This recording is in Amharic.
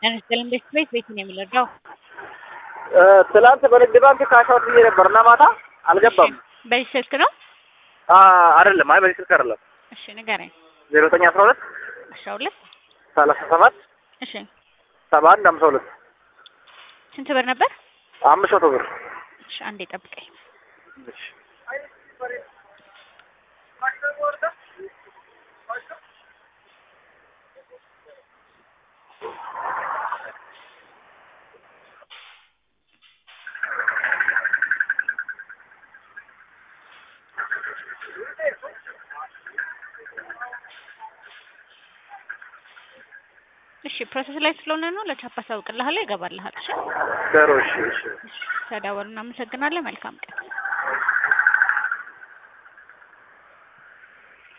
ያነስጥልን ቤት ቤት ቤት ነው የሚለዳው ትላንት በንግድ ባንክ ካሻውት ብዬ ነበር እና ማታ አልገባም። በዚህ ስልክ ነው? አይደለም፣ አይ በዚህ ስልክ አይደለም። እሺ ንገረኝ። ዜሮ ዘጠኝ አስራ ሁለት አስራ ሁለት ሰላሳ ሰባት እሺ ሰባ አንድ ሀምሳ ሁለት ስንት ብር ነበር? አምስት መቶ ብር። እሺ አንዴ ጠብቀኝ። እሺ ፕሮሰስ ላይ ስለሆነ ነው። ለቻፕ አሳውቅልሃለሁ፣ ይገባልሃል። እሺ ጥሩ። እሺ፣ እሺ። ተደውል። እናመሰግናለን። መልካም ቀን